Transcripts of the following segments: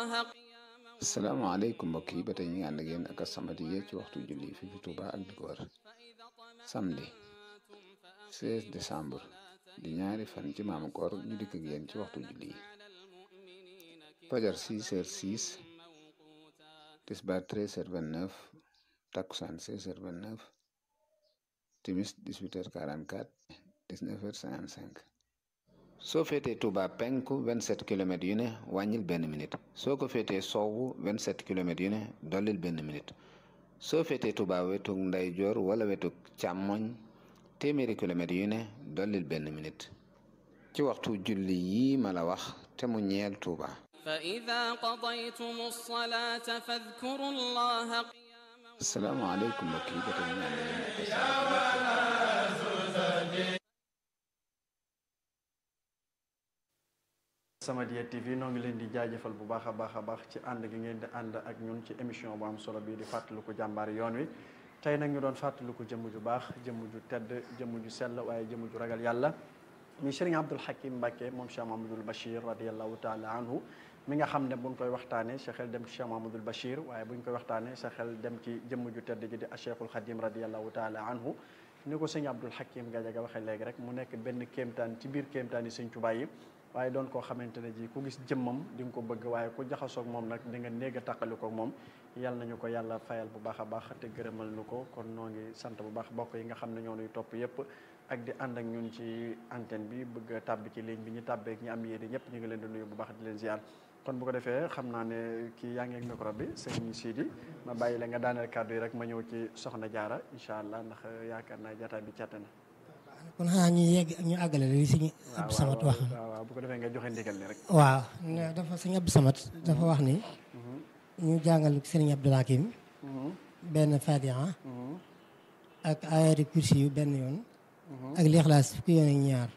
salaamaaleykum mbokk yi ba tey ñu ngi ànd ak yéen ak As-Samadiyya ci waxtu julli fii fi Touba ak di ko wër samedi 16 décembre di ñaari fan ci maamu koor ñu dikk ak yéen ci waxtu julli yi fajar 6 heures 6 tisbaar 13 heures 29 takkusaan 16 heures 29 timis 18 heures 44 19 heures 55 soo féetee Touba penku 27 kilomètres yu ne wàññil benn minute soo ko féetee sowwu 27 kilomètres yu ne dollil benn minute soo féetee Touba wetug ndeyjoor wala wetug càmmoñ téeméeri kilomètres yu ne dollil benn minute ci waxtu julli yii ma la wax te mu ñeel Touba. فإذا قضيتم الصلاة فاذكروا الله asalaamaaleykum mbokk yi ba tey ñu ngi ànd ak yéen ak As-Samadiyya TV noo ngi leen di jaajëfal bu baax a baax a baax ci ànd gi ngeen di ànd ak ñun ci émission bu am solo bii di fàttaliku jàmbaar yoon wi tey nag ñu doon fàttaliku jëmm ju baax jëmm ju tedd jëmm ju sell waaye jëmm ju ragal yàlla mi Serigne Abdoul Hakim Mbacké moom Cheikh Mahamadul Bachir radiallahu taala anhu mi nga xam ne buñ koy waxtaanee sa xel dem ci Cheikh Mahamadul Bachir waaye buñ koy waxtaanee sa xel dem ci jëmm ju tedd ji di Cheikhul Khadim radiallahu taala anhu ni ko sëñ Abdoul Hakim Gadiaga waxee léegi rek mu nekk benn kéemtaan ci biir kéemtaan yi sëñ Tuubaa yi waaye doon koo xamante ne ji ku gis jëmmam di nga ko bëgg waaye ku jaxasoog moom nag di nga néeg a tàqalikoog moom yal nañu ko yàlla fayal bu baax a baax te gërëmal nu ko kon noo ngi sant bu baax bokk yi nga xam ne ñoo nuy topp yëpp ak di ànd ak ñun ci antenne bi bëgg a tàbbi ci ligne bi ñu tàbbeek ñi am yéene ñëpp ñu ngi leen di nuyu bu baax di leen ziar kon bu ko defee xam naa ne kii yaa ngi ak micro bi sëñ Sidi ma bàyyi la nga daaneel kàddu yi rek ma ñëw ci soxna jaara incha allah ndax yaakaar naa jataay bi càtte na kon xanaa ñu yegg ñu àggale li sëñ Abdou Samad wax waaw waaw bu ko defee nga joxe ndigal li rek waaw ne dafa sëñ Abdou Samad dafa wax ni ñu jàngal sëriñ Abdoul Hakim benn fatiha ak ayati kursi yu benn yoon ak lixlaas fukki yoon ak ñaar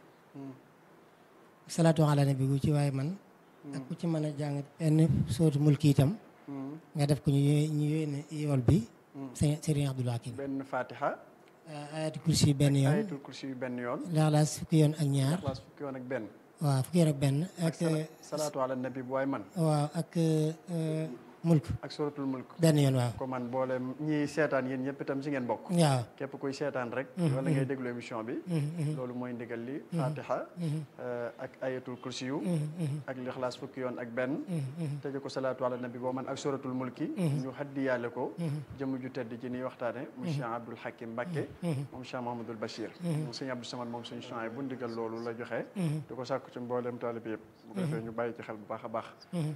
salaatu ala nabi gu ci waaye man ak ku ci mën a jàng benn sootu mulki itam nga def ko ñu ñu yónnee yool bi sëñ sëriñ Abdoul Hakim benn fatiha ayati kursi yu benn yoon ayatul kursi yu benn yoon lixlaas fukki yoon ak ñaar ixlaas fukki yoon ak benn waaw fukki yoon ak benn ak salaatu ala nabi bu waay man waaw ak mulk ak suratul mulk benn yoon waaw ko man boole ñi seetaan yéen ñëpp itam si ngeen bokk waaw képp kuy seetaan rek wala ngay déglu émission bi loolu mooy ndigal li fatiha ak ayatul kursi yu ak lixlaas fukki yoon ak benn tëje ko salaatu ala nabi boo man ak suratul mulki ñu haddiyaale ko jëmm ju tedd ci niy waxtaane mu Cheikh Abdoul Hakim Mbacké moom Cheikh Mahamadul Bachir moom sëñ Abdou Samad moom suñu champs bu ndigal loolu la joxe di ko sàkku ci mboolem taalib yëpp bu ko defee ñu bàyyi ci xel bu baax a baax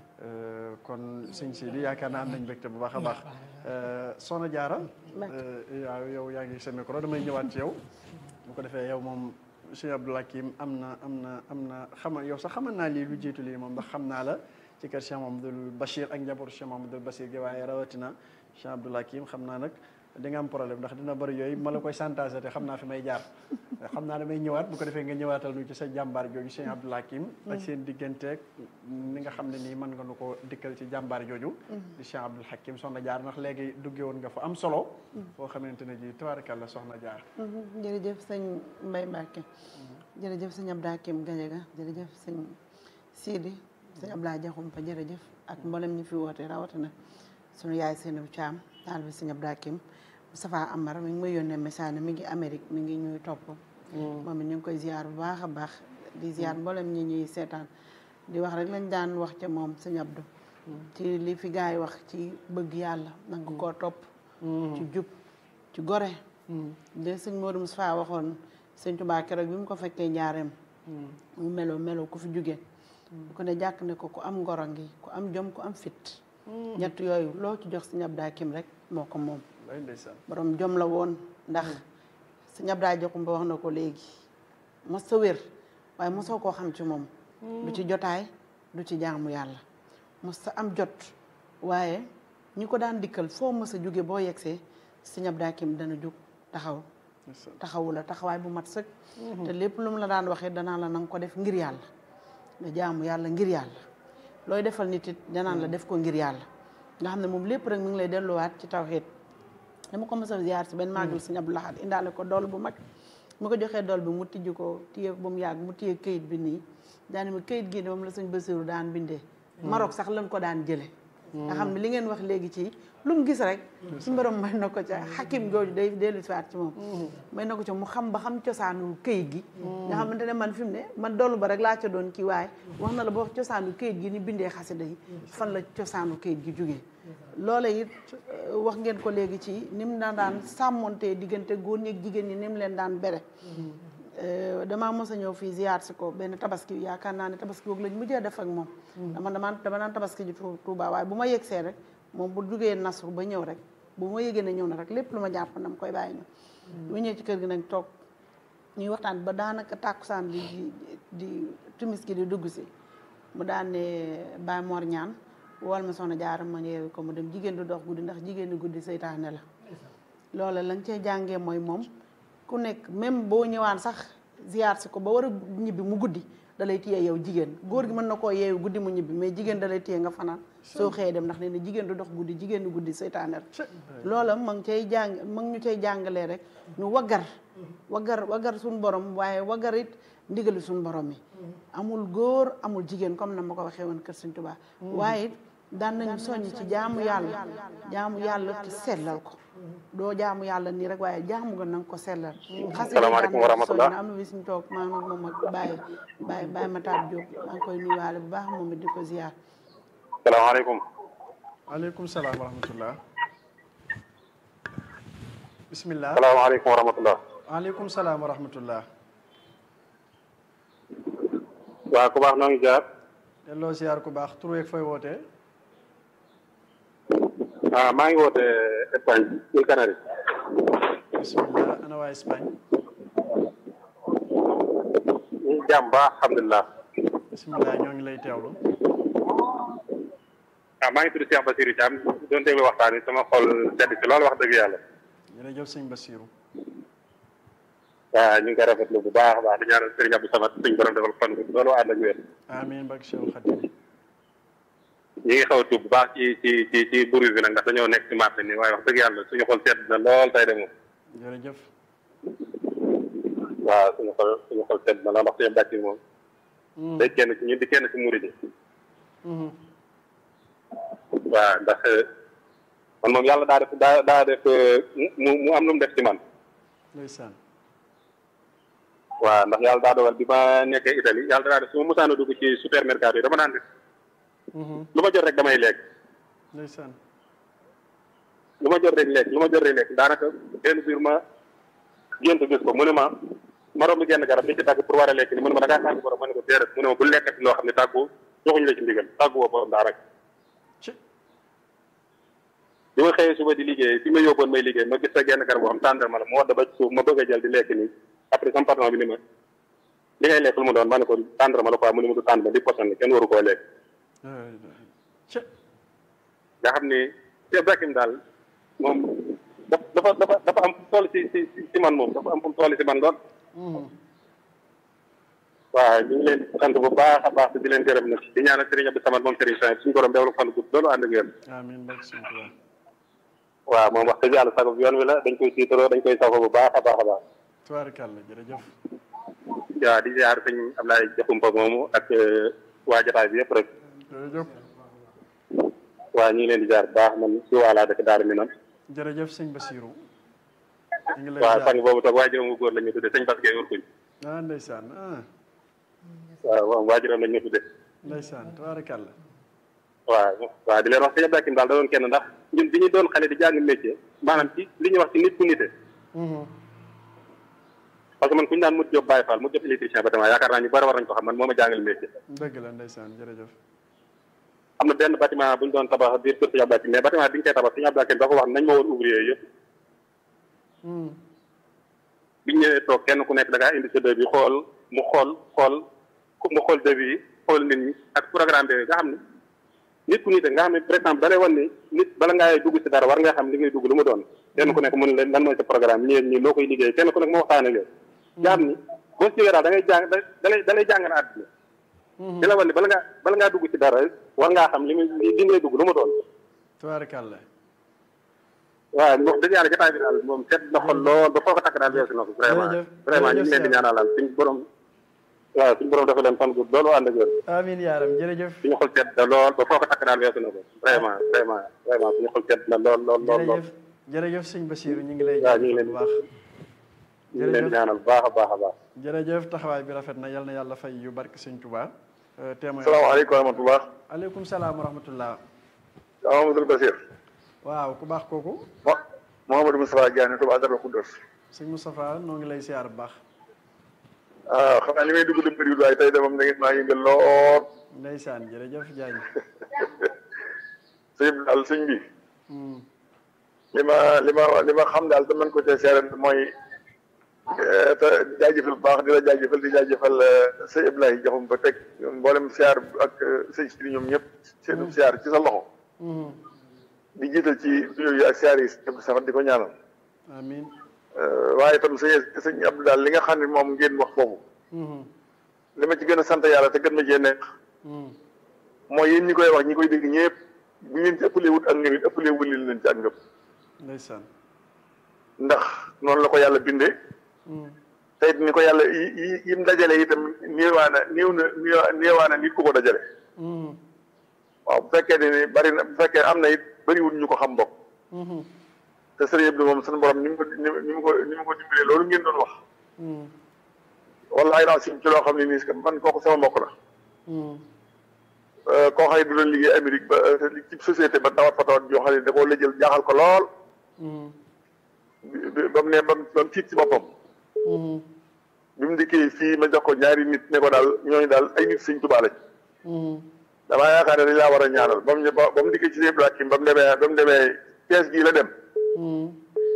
kon sëñ si di yaakaar naa am nañ mbégte bu baax a baax soxna jaara waaw yow yaa ngi sa micro damay ñëwaat ci yow bu ko defee yow moom sëñ Abdoul Hakim am na am na am na xama yow sax xamal naa lii lu jiitu lii moom ndax xam naa la ci kër Cheikh Mamadou Bachir ak njabootu Cheikh Mamadou Bachir gi waaye rawatina Cheikh Abdoul Hakim xam naa nag di nga am problème ndax dina bëri yooyu ma la koy santage te xam naa fi may jaar xam naa damay ñëwaat bu ko defee nga ñëwaatal nu ci sa jàmbaar jooju Cheikh Abdoul Hakim ak seen digganteeg ni nga xam ne nii mën nga nu ko dikkal ci jàmbaar jooju di Cheikh Abdoul Hakim soxna jaar ndax léegi duggee woon nga fa am solo foo xamante ne ji tabaarakalla soxna jaar jërëjëf sëñ Mbaye Mbacké jërëjëf sëñ Abdoul Hakim Gadiaga jërëjëf sëñ Sidi sëñ Abdoulaye Diakhoumpa jërëjëf ak mboolem ñi fi woote rawatina sunu yaay Seynabou Thiam taal bi sëñ Abdoul Hakim Moustapha Amar mi ngi may yónnee message mi ngi Amérique mi ngi ñuy topp moom it ñu ngi koy ziar bu baax a baax di ziar mboolem ñi ñuy seetaan di wax rek lañ daan wax ca moom sëñ Abdou ci li fi gars yi wax ci bëgg yàlla nanga koo topp ci jub ci gore de sëñ Modou Moustapha waxoon sëñ Touba keroog bi mu ko fekkee njaareem mu melo melo ku fi jóge bu ko ne jàkk ne ko ku am ngoro ngi ku am jom ku am fit ñett yooyu loo ci jox sëñ Abdoul Hakim rek moo ko moom borom jom la woon ndax sëñ Abdoulaye Diakhoumpa wax na ko léegi mos sa wér waaye mosoo koo xam ci moom du ci jotaay du ci jaamu yàlla mos sa am jot waaye ñi ko daan dikkal foo mos a jóge boo yegsee sëñ Abdoul Hakim dana jóg taxaw taxawu la taxawaay bu mat sëkk te lépp lu mu la daan waxee danaa la nanga ko def ngir yàlla nga jaamu yàlla ngir yàlla looy defal nit it danaan la def ko ngir yàlla nga xam ne moom lépp rek mu ngi lay delluwaat ci tawxiid dama ko mos a ziar si benn màggal sëñ Abdou Lahad indaale ko dool bu mag mu ko joxee dool bi mu tijj ko téye ba mu yàgg mu téye këyit bi nii daane ma këyit gii de moom la sëñ Basiru daan bindee Maroc sax lañ ko daan jële nga xam ne li ngeen wax léegi ci lu mu gis rek suñu borom may na ko ca xakim jooju day dellu si waat ci moom may na ko ca mu xam ba xam cosaanu këyit gi nga xamante ne man fi mu ne man dollu ba rek laa ca doon kii waaye wax na la ba wax cosaanu këyit gi ni bindee xasida yi fan la cosaanu këyit gi jógee loola it wax ngeen ko léegi ci ni mu daan daan sàmmontee diggante góor ñi ak jigéen ñi ni mu leen daan bere damaa mos a ñëw fii ziyaar si ko benn tabaski yaakaar naa ne tabaski boobu lañ mujjee def ak moom dama dama dama naan tabaski ji Tuuba waaye bu ma yegsee rek moom bu jugee nasru ba ñëw rek bu ma yëgee ne ñëw na rek lépp lu ma jàpp na ma koy bàyyi ñëw bu ñëwee ci kër gi nag toog ñuy waxtaan ba daanaka tàkkusaan bi di di timis gi di dugg si mu daan ne Baye Mor ñaan wool ma soxna jaaram ma yeewi ko mu dem jigéen du dox guddi ndax jigéen du guddi seytaane la loola lañ cee jàngee mooy moom ku nekk même boo ñëwaan sax ziyaar si ko ba war a ñibbi mu guddi da lay téye yow jigéen góor gi mën na koo yeewu guddi mu ñibbi mais jigéen da lay téye nga fanaan soo xëyee dem ndax nee na jigéen du dox guddi jigéen du guddi seytaane la loola ma ngi cay jàng ma ngi ñu cay jàngalee rek ñu waggar waggar waggar suñu borom waaye waggar it ndigali suñu borom yi amul góor amul jigéen comme na ma ko waxee woon kër Sëñ Tuubaa waaye it daan nañu soññ ci jaamu yàlla jaamu yàlla te sellal ko doo jaamu yàlla nii rek waaye jaamu nga nanga ko sellal xas salaamaaleykum wa rahmatullah am na bis ñu toog maa ngi moom ak Baye Baye Baye Matar Diop maa ngi koy nuyuwaale bu baax moom it di ko ziar salaamaaleykum aleykum salaam wa rahmatullah bismillah salaamaaleykum wa rahmatullah aleykum salaam wa rahmatullah waa ku baax noo ngi jaar delloo ziar ku baax tur weeg fooy wootee ah maa ngi woote Espagne ci Canary bismillah ana waa Espagne ñu ngi jàmm baax alhamdulilah bismillah ñoo ngi lay teewlu ah maa ngi tudd Cheikh Basirou Thiam doon déglu waxtaan wi sama xol sedd ci loolu wax dëgg yàlla jërëjëf sëñ Basiru waaw ñu ngi koy rafetlu bu baax a baax di ñaanal Serigne Abdou Samad suñ borom defal fan bi loolu ànd ak wér amiin barke Cheikh Khadim ñi ngi xaw a tuub bu baax ci ci ci ci buru bi nag ndax dañoo nekk ci marché nii waaye wax dëgg yàlla suñu xol sedd na lool tey de moom jërëjëf waaw suñu xol suñu xol sedd na lool ndax suñu bàcc moom day kenn ci ñun di kenn ci murid yi waaw ndax man moom yàlla daa def daa daa def mu mu am lu mu def ci man ndeysaan waaw ndax yàlla daa dogal bi ma nekkee Italie yàlla daa def su ma mosaan a dugg ci supermercato yi dama daan def lu ma jot rek damay lekk ndeysaan lu ma jot rek lekk lu ma jot rek lekk daanaka benn biir ma gént gis ko mu ne ma ma romb genn garab bi ci tàgg pour war a lekk ni mu ne ma da ngaa tàgg borom ma ne ko déedéet mu ne ma bu lekkati loo xam ne tàggu joxuñu la ci ndigal tàggu woo borom daa rek ci bi ma xëyee suba di liggéey fi ma yóbboon may liggéey ma gis sa genn garab boo xam tàndarma la mu wadd ba ci suuf ma bëgg a jël di lekk nii après sama patron bi ni ma li ngay lekk lu mu doon ma ne ko tàndarma la quoi mu ne ma du tàndarma di poson la kenn waru koo lekk ci nga xam ni Cheikh Ibrahim daal moom dafa dafa dafa am fu mu toll ci ci ci man moom dafa am fu mu toll ci man lool waaw ñu ngi leen di sant bu baax a baax di leen gërëm nag di ñaanal Serigne Abdou Samad moom Serigne Saint suñu borom développé fan gudd loolu ànd ak yéen amiin barke Sëñ Tuubaa waaw moom wax dëgg yàlla sago bi yoon wi la dañ koy tiitaroo dañ koy sago bu baax a baax a baax tubaarkàlla jërëjëf waaw di ziar sëñ Ablaye Jaxumpa moomu ak waa jotaay bi yëpp rek jërëjëf waaw ñu ngi leen di ziar bu baax man si waalaa dëkk Daaru Minam jërëjëf sëñ Basiru ñu ngi lay waaw jaar sang boobu toog waajuram bu góor la ñu tudde sëñ Bass Gueye Urkuñ ah ndeysaan ah waaw waaw waajuram la ñu tudde ndeysaan tubaarkàlla waaw waaw di leen wax sëñ Abdou Hakim daal da doon kenn ndax ñun bi ñu doon xale di jàng métier maanaam ci li ñuy wax ci nit ku nite parce que man ku ñu daan mut job Baye Fall mut job électricien bâtiment yaakaar naa ñu bari war nañ ko xam man moo ma jàngal métier dëgg la ndeysaan jërëjëf am na benn bâtiment bu ñu doon tabax biir kër sëñ Abdou Hakim mais bâtiment bi ñu koy tabax sëñ Abdou Hakim da ko wax nañ ma woon ouvrier yëpp biñ ñëwee toog kenn ku nekk da ngaa indi sa devis xool mu xool xool mu xool devis yi xool nit ñi ak programme bi nga xam ne nit ku nite nga xam ne par exemple da lay wan ni nit bala ngaa dugg si dara war nga xam li ngay dugg lu mu doon kenn ku nekk mun leen lan mooy sa programme ñii ñii loo koy liggéey kenn ku nekk mu waxtaane leen nga xam ni boo si jógee daal da ngay jàng da lay da lay jàngal àdduna di la wan ni bala ngaa bala ngaa dugg si dara war ngaa xam li muy li ngay dugg lu mu doon tubaarkàlla waaw wax dëgg yàlla jotaay bi daal moom seet na xol lool ba foo ko takk daal weesu na ko vraiment Jërëjëf. vraiment ñu ngi leen di Jërëjëf ñaanalal suñ borom waaw suñu borom dafa leen fan gudd loolu ànd ak wér amiin yaaram jërëjëf suñu xol sedd na lool ba foo ko takk daal weesu na ko vraiment vraiment vraiment suñu xol sedd na lool lool lool lool jërëjëf jërëjëf sëñ Basiiru ñu ngi lay waaw ñu ngi jaajëfal leen bu baax ñu ngi leen jërëjëf ñaanal bu baax a baax a baax jërëjëf taxawaay bi rafet na yal na yàlla fay yu barke sëñ Tuubaa témoin salaamaaleykum wa rahmatullah aleykum salaam wa rahmatullah Amadou Basir waaw ku baax kooku mo Mouhamadou Moustapha Diagne Touba Darou Khoudoss sëñ Moustapha noo ngi lay siyaar bu baax ah xam naa li may dugg di bëriwul waaye tey de moom da ngeen maa yëngal lool ndeysaan jërëjëf Diagne sëñ bi daal sëñ bi Hmm. li ma li ma li ma xam daal te mën ko cee seere mooy eh, te jaajëfal bu baax di la jaajëfal di jaajëfal eh, sëñ Ibrahima joxum ba teg mboolem siyaar ak eh, sëñ si ñoom ñëpp seenu siyaar ci sa loxo Mhm. di jiital ci nuyoo yi ak siyaar yi sëñ Safar di ko ñaanal amiin Eh, waaye itam sëñ sëñ Abdou daal li nga xam ne moom ngeen wax foofu Mhm. li ma ci gën a sant yàlla te gën ma cee neex Mhm. mooy yéen ñi koy wax ñi koy dégg ñëpp bu ngeen ci ëppalee wut ak ngëm it ëppalee wulil leen ci ak ngëm ndeysaan ndax noonu la ko yàlla bindee Mhm. te it ni ko yàlla yi yi yim dajale itam néewaana néew na néew- néewaana nit ku ko dajale Mhm. waaw bu fekkee ne ni bari na bu fekkee am na it bariwul ñu ko xam bokk Mhm. te sëriñ Abdou moom suñu borom ni mu ko ni mu ni mu ko ni mu ko dimbalee loolu ngeen doon wax Mhm. wallaay naa sim ci loo xam ne nii si man kooku sama mbokk la Mhm. Euh, koo xam ne du doon liggéey Amérique ba euh, ci société ba tawat fa tawat joo xam ne da koo lëjël jaaxal ko lool Mhm. bi- bi- ba mu ne ba mu ba mu tiit ci boppam Mhm. bi mu dikkee fii ma jox ko ñaari nit ne ko daal ñooñu daal ay nit Sëñ Tuubaa lañ Mhm. damaa yaakaar ne dañ laa war a ñaanal ba mu ñë- ba ba mu dikkee ci seen Ibrahima ba mu demee ba mu demee kees gii la dem Mhm.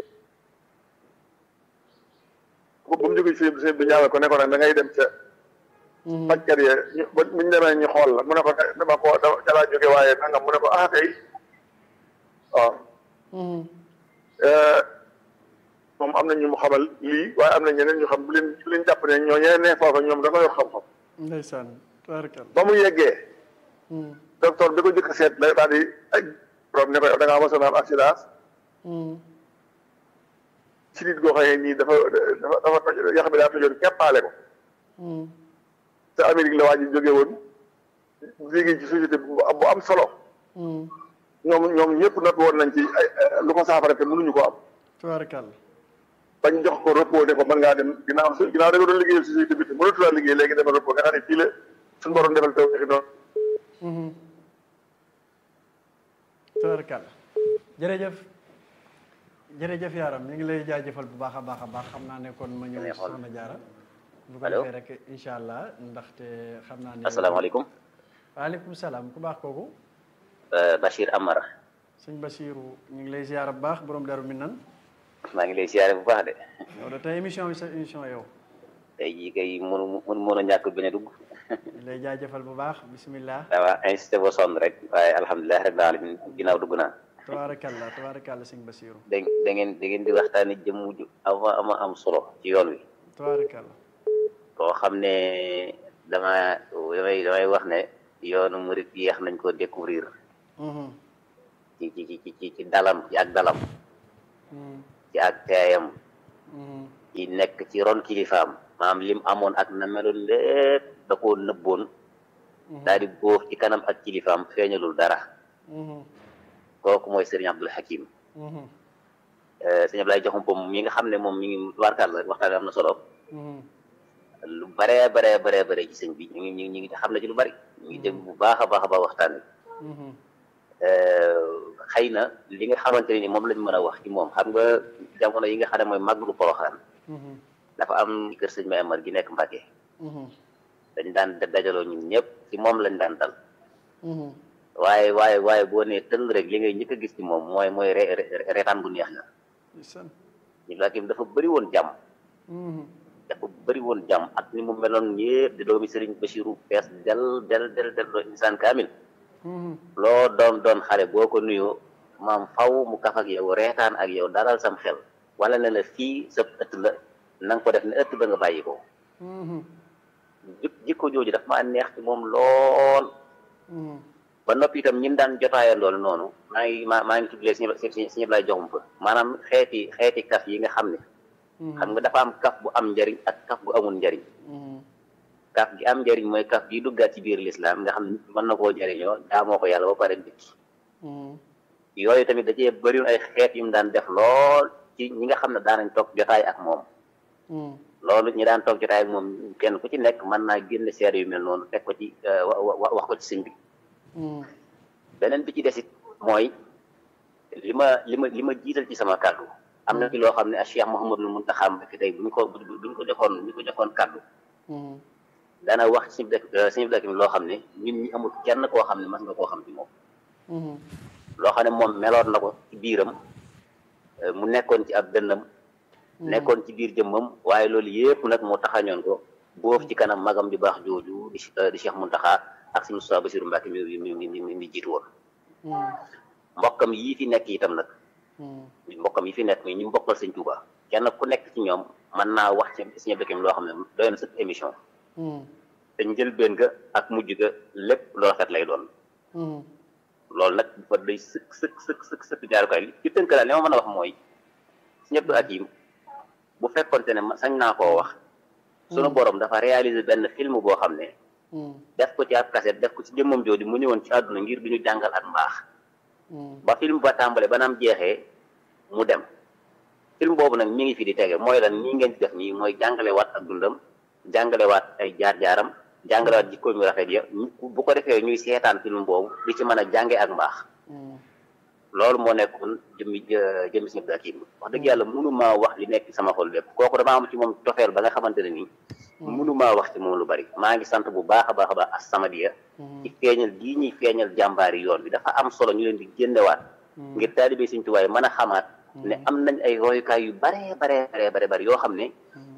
ba ba mu jógee ci seen bi ñaanal ko ne ko nag da ngay dem ca Mhm. fajkat ya ñu ba bu ñu demee ñu xool la mu ne ko dama ko dama ca laa jóge waaye nangam mu ne ko ah kay waaw Mhm. Euh, moom am na ñu mu xamal lii waaye am na ñeneen ñu xam bu leen bu leen jàpp ne ñoo ñeneen ne foofa ñoom dafa yor xam-xam ndeysaan tabarkal ba mu yeggee Mhm. docteur bi ko jëkk a seet la daal di aj borom ne ko yow da ngaa mosoon a am accident Mhm. ci nit goo xam ne nii dafa dafa dafa toj yax bi daa tojoon keppaale ko Mhm. te Amérique la waa ji jóge woon liggéey ci société bu am bu am solo Mhm. ñoom ñoom ñëpp not woon nañ ci ay ay- lu ko saafara te mënuñu ko am tabarkal bañ jox ko repos ne ko mën ngaa dem ginnaaw su ginnaaw da nga doon liggéeyal société bi te mënatu laa liggéey léegi demal repos nga xam ne fii la suñu borom defal taw feexi noonu Mhm. tabarkal jërëjëf jërëjëf yaaram ñu ngi lay jaajëfal bu baax a baax a baax xam naa ne kon ma ñëw ci soxna jaara bu ko Allo. defee rek incha allah ndaxte xam naa ne asalaamaaleykum waaleykum salaam ku baax kooku Euh, Bachir Amara sëñ Basiiru ñu ngi lay ziar bu baax borom daru mi nan maa ngi lay siyaare bu baax de yow de tey émission bi sa émission yow tey jii kay mënu mënu mën a ñàkk bañ a dugg ñu lay jaajëfal bu baax bismillah dama insisté ba sonn rek waaye alhamdulilah rabbil alamin ginnaaw dugg naa tabaarakalla tabaarakalla sëñ Basiiru da da ngeen da ngeen di waxtaane jëmm ju ama ama am solo ci yoon wi tabaarakalla koo xam ne dama damay damay wax ne yoonu murit yeex nañ ko découvrir Mhm. ci ci ci ci ci dalam ci ak dalam Mhm. ci ak teeyam Mhm. ci nekk ci ron kilifaam maam lim amoon ak na meloon lépp da koo nëbboon daal di bóof ci kanam ak kilifaam feeñalul dara Mhm. kooku mooy sëriñ Abdul Hakim Mhm. sëriñ Abdoulaye joxum pom mi nga xam ne moom mi ngi warkal la waxtaan am na solo Mhm. lu baree baree baree bare ci sëñ bi ñu ngi ñu ngi ñu ngi xam na ci lu bari ñu ngi dégg bu baax a baax a baax waxtaan wi Mhm. xëy na li nga xamante ne ni moom lañ mën a wax ci moom xam nga jamono yi nga xam ne mooy màggalu Poroxaan Mhm. dafa am kër sëñ May Amar gi nekk Mbàkke Mhm. dañ daan dajaloo ñun ñëpp ci moom lañ daan dal Mhm. waaye waaye waaye boo nee tëll rek li ngay njëkk a gis ci moom mooy mooy re- re- reetaan bu neex na ndeysaan ñu Hakim dafa bëri woon jàmm Mhm. dafa bëri woon jàmm ak ni mu meloon yëpp di doomi Sëriñ Bachiru fees del del del del doo insaan kaamil Mhm. loo doon doon xale boo ko nuyoo maam faw mu kaf ak yow reetaan ak yow dalal sam xel wala ne la fii sa ëtt la na nga ko def ne ëtt ba nga bàyyi ko Mhm. jik jikko jooju daf maa neex ci moom lool Mhm. ba noppi itam ñi mu daan jotaayandool noonu maa ngi maa maa ngi tuddee si si si ñëpp lay joxum fa maanaam xeeti xeeti kaf yi nga xam ne Mhm. xam nga dafa am kaf bu am njariñ ak kaf bu amul njariñ Mhm. kaf gi am njëriñ mooy kaf gi duggaat ci biir lislaam nga xam ne mën na koo jëriñoo jaamoo ko yàlla ba pare dikki yooyu tamit da cee bëri ay xeet yu mu daan def lool ci ñi nga xam ne daanañ toog jotaay ak moom loolu ñi daan toog jotaay ak moom kenn ku ci nekk mën naa génne seede yu mel noonu teg ko ci wax ko ci sëñ bi beneen bi ci desit mooy li ma li ma li ma jiital ci sama kàddu am na ci loo xam ne Cheikh Mouhamadul Mountakha Mbacké tey buñ ko buñ ko joxoon buñ ko joxoon kàddu dana wax ci dëkk suñu dëkk mi loo xam ne ñun ñi amul kenn koo xam ne mas nga koo xam ci moom loo xam ne moom meloon na ko ci biiram mu nekkoon ci ab dënnam nekkoon ci biir jëmmam waaye loolu yépp nag moo taxañoon ko boof ci kanam magam ju baax jooju di di Cheikh Mountakha ak si Moustapha Bassirou Mbacké mi mi mi mi mi jiitu woon mbokkam yii fi nekk itam nag mbokkam yi fi nekk mi ñu mbokkal sëñ Touba kenn ku nekk ci ñoom mën naa wax ci suñu dëkk mi loo xam ne doy na sëkk émission te njëlbeen ga ak mujj ga lépp lu rafet lay doon loolu nag dafa day sëkk sëkk sëkk sëkk sëkk jaarukaay li ci tënk daal li ma mën a wax mooy suñu Abdou Hakim bu fekkonte ne sañ naa koo wax sunu borom dafa réaliser benn film boo xam ne def ko ci ab cassette def ko ci jëmmam jooju mu ñëwoon ci àdduna ngir du ñu jàngal ak mbaax ba film ba tàmbale ba naam jeexee mu dem film boobu nag mi ngi fi di tege mooy lan nii ngeen ci def nii mooy jàngalewaat ak dundam jàngalewaat ay jaar-jaaram jàngalewaat jikkoom yu rafet ya bu ko defee ñuy seetaan film boobu di ci mën a jànge ak mbaax loolu moo nekkoon jëmmi jëmmi Sëñ Abdou Hakim wax dëgg yàlla mënumaa wax li nekk sama xol lépp kooku damaa am ci moom tofeel ba nga xamante ne nii mënumaa wax ci moom lu bari maa ngi sant bu baax a baax a baax As-Samadiyya ci feeñal gii ñuy feeñal jàmbaari yoon bi dafa am solo ñu leen di génnewaat ngir taalibe Sëñ Tuubaa yi mën a xamaat ne am nañ ay royukaay yu bare bare bare bare bare yoo xam ne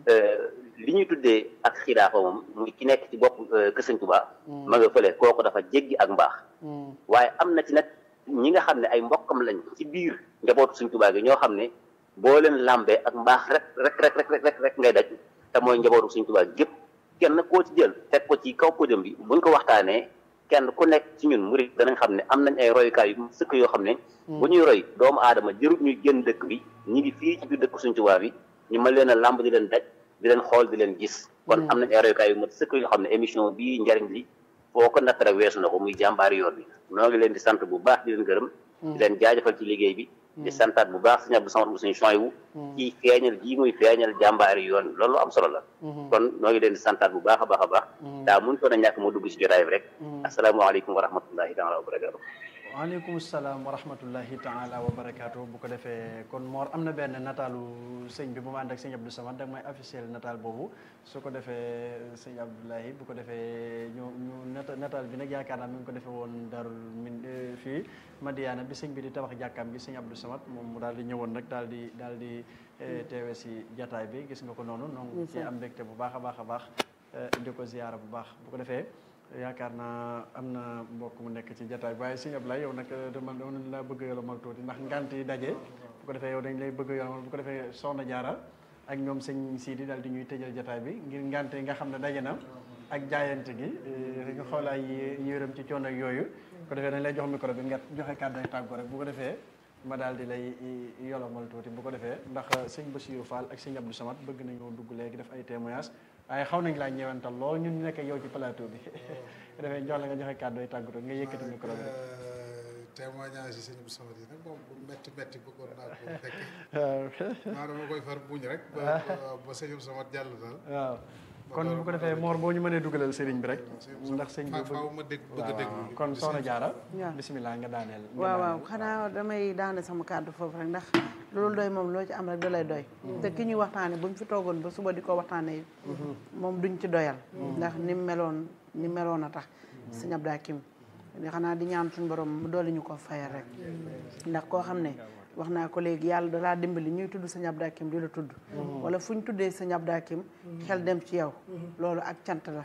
li ñuy tuddee ak xilaafa moom muy ki nekk ci bopp kër Sëñ Tuubaa ma nga fële kooku dafa jéggi ak mbaax waaye am na ci nag ñi nga xam ne ay mbokkam lañ ci biir njabootu Sëñ Tuubaa gi ñoo xam ne boo leen làmbee ak mbaax rek rek rek rek rek rek ngay daj te mooy njabootu Sëñ Tuubaa gépp kenn koo ci jël teg ko ci kaw podium bi buñ ko waxtaanee kenn ku nekk ci ñun murid danañ xam ne am nañ ay royukaay yu sëkk yoo xam ne bu ñuy roy doomu aadama jërut ñuy génn dëkk bi ñi ngi fii ci biir dëkk Sëñ Tuubaa bi ñu mën leen a làmb di leen daj di leen xool di leen gis kon am nañ ay royukaay yu mat sëkk yoo xam ne émission bii njariñ li foo ko natt rek weesu na ko muy jàmbaari yoon bi noo ngi leen di sant bu baax di leen gërëm di leen jaajëfal ci liggéey bi di santaat bu baax Sëñ Abdou Samad bu suñu choy wu ci feeñal gii muy feeñal jàmbaari yoon loolu am solo la kon noo ngi leen di santaat bu baax a baax a baax daa mun toon a ñàkk moo dugg ci jotaay bi rek asalaamaaleykum wa rahmatullahi taala wa barakatu waaleykum salaam wa rahmatullahi taala wa barakaatu bu ko defee kon Mor am na benn nataalu sëñ bi bu ma ànd ak sëñ Abdou Samad da may officiel nataal boobu su ko defee sëñ Abdoulahi bu ko defee ñu ñu nata nataal bi nag yaakaar naa mi ngi ko defee woon darul min fii Madiana bi sëñ bi di tabax jàkkaam gi sëñ Abdou Samad moom mu daal di ñëwoon nag daal di daal di teewe si jataay bi gis nga ko noonu noonu ci am mbégte bu baax a baax a baax di ko ziyaara bu baax bu ko defee yaakaar naa am na mbokk mu nekk ci jataay waaye sëñ Ablaye yow nag dama dama laa bëgg yolomal tuuti ndax ngant yi daje bu ko defee yow dañ lay bëgg yolomal bu ko defee soxna jaara ak ñoom sëñ Sidi daal di ñuy tëjal jataay bi ngir ngante yi nga xam ne daje na ak jaayante gi nga xoolaay yërëm ci coono ak yooyu bu ko defee dañ lay jox micro bi nga joxe kàddu ay tàggoo rek bu ko defee ma daal di lay yolomal tuuti bu ko defee ndax sëñ Bassirou Fall ak sëñ Abdou Samad bëgg nañoo dugg léegi def ay témoignages waaye xaw nañ laa ñëwantal lool ñun ñu nekk yow ci plateau bi dafay jox la nga joxe kàddu yi tàggatoo nga yëkkati micro bi témoignage yi sëñ Abdou Samad yi nag moom bu métti métti bëggoon naa ko fekkee maa dama koy far buñ rek ba ba sëñ Abdou Samad jàll daal waaw kon bu ko defee Mor boo ñu mënee dugalal sëriñ bi rek ndax sëñ bi faaw ma dégg bëgg a déglu kon soxna Jaara waaw bisimilah nga daaneel waaw waaw xanaa damay daane sama kàddu foofu rek ndax loolu doy moom loo ci am rek da lay doy te ki ñuy waxtaane buñ fi toogoon ba suba di ko waxtaane moom duñ ci doyal ndax ni meloon ni meloon a tax sëñ Abdou Hakim di xanaa di ñaan suñu borom mu dolli ñu ko fayal rek ndax koo xam ne wax naa ko léegi yàlla dalaa dimbali ñuy tudd sëñ Abdou Hakim di la tudd wala fu ñu tuddee sëñ Abdou Hakim xel dem ci yow loolu ak cant la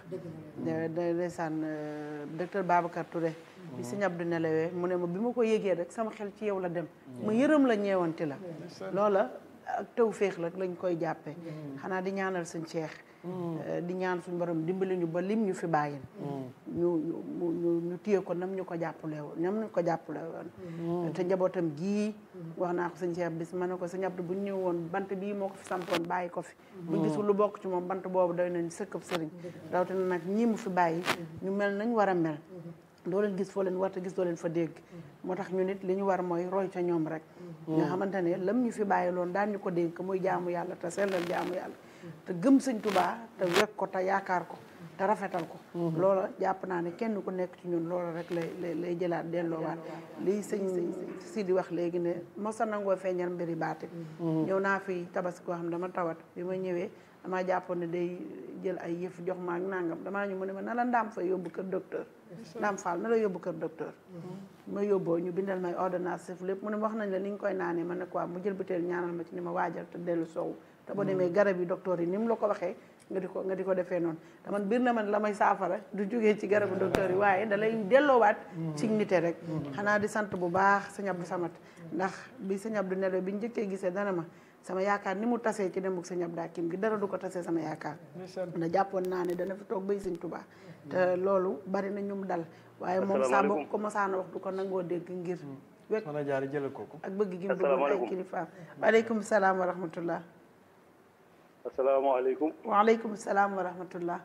ndeysaan docteur Babacar Touré bi sëñ Abdou nelawee mu ne ma bi ma ko yégee rek sama xel ci yow la dem ma yërëm la ñeewanti la loola ak taw féex la lañ koy jàppee xanaa di ñaanal sëñ Cheikh di ñaan suñu borom dimbali ñu ba lim ñu fi bàyyin ñu ñu ñu ñu téye ko nam ñu ko jàppale woon nam ñu ko jàppale woon te njabootam gii wax naa ko sëñ Cheikh bis ma ne ko sëñ Abdou bu ñu ñëw woon bant bii moo ko fi sampoon bàyyi ko fi bu gisul lu bokk ci moom bant boobu doy nañ sëkkab sëriñ rawatina nag ñii mu fi bàyyi ñu mel nañ war a mel doo leen gis foo leen war te gis doo leen fa dégg moo tax ñu nit li ñu war mooy roy ca ñoom rek nga xamante ne lam ñu fi bàyyi loon daan ñu ko dénk muy jaamu yàlla te sellal jaamu yàlla te gëm sëñ Tuubaa te wekk ko te yaakaar ko te rafetal ko loola jàpp naa ne kenn ku nekk ci ñun loola rek lay lay lay jëlaat delloowaat lii sëñ sëñ si di wax léegi ne mosa nangoo feeñal mbiri baati ñëw naa fi tabaski koo xam dama tawat bi ma ñëwee damaa jàppoon ne day jël ay yëf jox ma ak nangam damaa ñu mu ne ma na la ndaam fa yóbbu kër docteur ndaam faal na la yóbbu kër docteur ma yóbboo ñu bindal may ordonnance sef lépp mu ne wax nañ la ni nga koy naanee ma ne quoi mu jël butéel ñaanal ma ci ni ma waajal te dellu soow te boo demee garab yi docteur yi ni mu la ko waxee nga di ko nga di ko defee noonu te man biir na man la may saafara du jógee ci garabu docteur yi waaye da lay delloowaat ci nite rek xanaa di sant bu baax sëñ Abdou Samat ndax bi sëñ Abdou nelo bi njëkkee gisee dana ma sama yaakaar ni mu tasee ci demuk sëñ Abdou Hakim gi dara du ko tasee sama yaakaar na jàppoon naa ne dana fi toog bay sëñ Tuubaa te loolu bari na ñu mu dal waaye moom saa bokk ko mosaana wax du ko nangoo dégg ngir wekk mën a jaar jëlal kooku ak bëgg gi mu bëggoon ay kilifaam waaleykum salaam wa rahmatullah asalaamaaleykum waaleykum salaam wa rahmatullah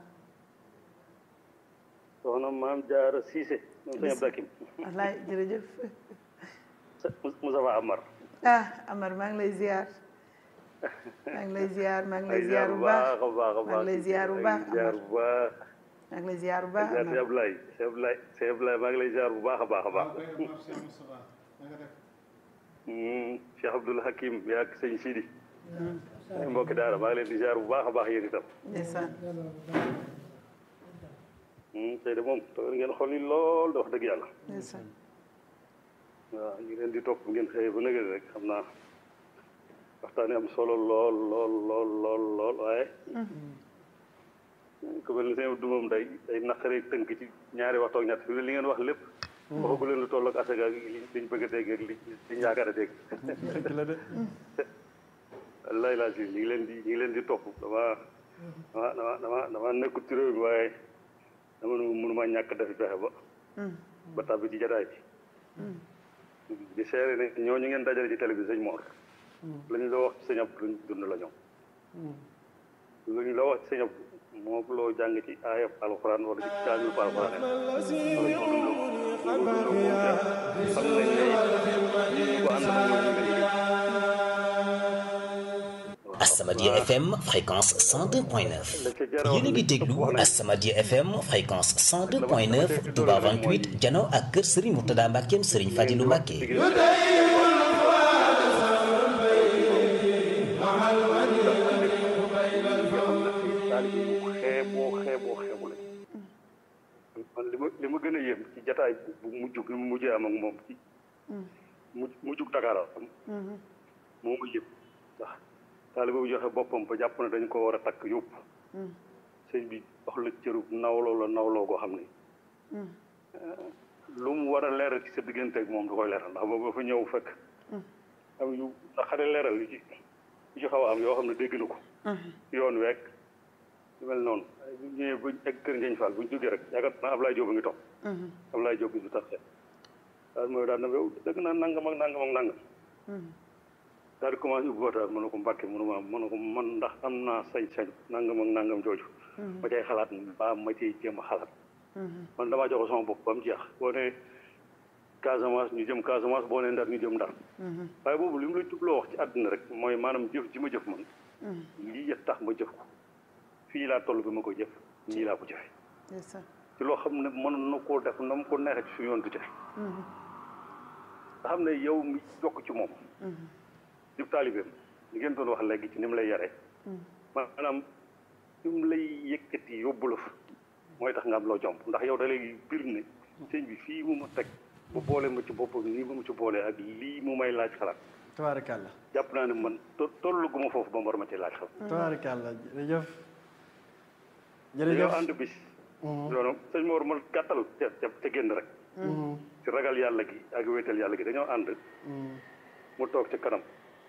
soxna maam Jaara Siise moom sëñ Abdou Hakim wallaay jërëjëf Moustapha Amar ah Amar maa ngi lay ziar maa ngi lay ziar maa ngi lay ziar bu baax maa ngi lay ziar bu baax ziar bu baax maa ngi lay ziar bu baax sëñ Ablaye sëñ Ablaye sëñ Ablaye maa ngi lay ziar bu baax a baax a baax Cheikh Abdoul Hakim yaa ak sëñ Sidi ay mbokki daara maa ngi leen di ziar bu baax a baax yéen itam ndeysaan tey de moom toog ngeen xol yi lool da wax dëgg yàlla ndeysaan waaw ñu leen di topp ngeen xëy ba nëgëri rek xam naa waxtaane am solo lool lool lool lool lool waaye ku mel ni seen du moom day day naqaree tënk ci ñaari waxtu ak ñett fi li ngeen wax lépp waxagu leen lu toll ak asaka ak li liñ bëgg a dégg ak li liñ yaakaar a dégg wallaay laa si ñu ngi leen di ñu ngi leen di topp dama dama dama dama dama nekkul ci réew mi waaye dama nu mënuma ñàkk dafi pexe ba ba tàbbi ci jataay bi di seere ne ñooñu ngeen dajale ci télé bi sëñ Mor la ñu la wax ci sëñ Abdou luñ dund la ñoom lu ñu la wax ci sëñ Abdou moo loo jàng ci aayab alxuraan wala ci kaamil pa alxuraan wala ñoo dund ko xam nañ ne ko ànd Asamadia FM fréquence 102.9 yéen a ngi déglu Asamadia FM fréquence 102.9 Touba 28 jano ak kër Serigne Mourtada Mbackeem Serigne Fadilou Mbacke xeeboo xeeboo xeebu la man li ma li ma gën a yéem ci jataay bu mujjug li mu mujjee am ak moom ci mu mujjug Dakar am moo ma yëpp ndax taalibe bu joxe boppam ba jàpp ne dañ ko war a takk yóbbu sëñ bi wax la cërub nawloo la nawloo goo xam ne lu mu war a leeral ci sa diggante ak moom du koy leeral ndax boobu dafa ñëw fekk am yu naqare leeral yu ci yu ci xaw a am yoo xam ne dégg na ko yoon week lu mel noonu bu ñëwee buñ egg kër Ngeñ Fall buñ jógee rek yaakaar naa Ablaye Diop a ngi toog Ablaye Diop bi du tax daal mooy daal na yow dëgg naa nangam ak nangam ak nangam daal di commencé ubbi waxtaan mën na ko mbàkke mënuma mën na ko man ndax am naa sañ-sañ nangam ak nangam jooju ma cay xalaat mbaa ma cay jéem a xalaat man damaa jox sama bopp ba mu jeex boo ne Casamance ñu jëm Casamance boo ne Ndar ñu jëm Ndar waaye boobu li mu la jubloo wax ci àdduna rek mooy maanaam jëf ji ma jëf man lii tax ma jëf ko fii laa toll bi ma ko jëf nii laa ko jëfe ci loo xam ne mën na koo def na mu ko neexee ci suñu yoon du jafe nga xam ne yow mi jokk ci moom di taalibeem li ngeen doon wax léegi ci ni mu lay yaree maanaam ni mu lay yëkkati yóbbu la fa mooy tax nga am loo jomb ndax yow da lay bir ne sëñ bi fii mu ma teg bu boole ma ci boppam nii mu ma ci boole ak lii mu may laaj xalaat tabaarakàlla jàpp naa ne man tollu gu ma foofu ba mu war ma ci laaj xalaat tabaarakàlla jërëjëf dañoo ànd bis loolu sëñ Mor ma gàttal ca ca génn rek ci ragal yàlla gi ak wéetal yàlla gi dañoo ànd mu toog ci kanam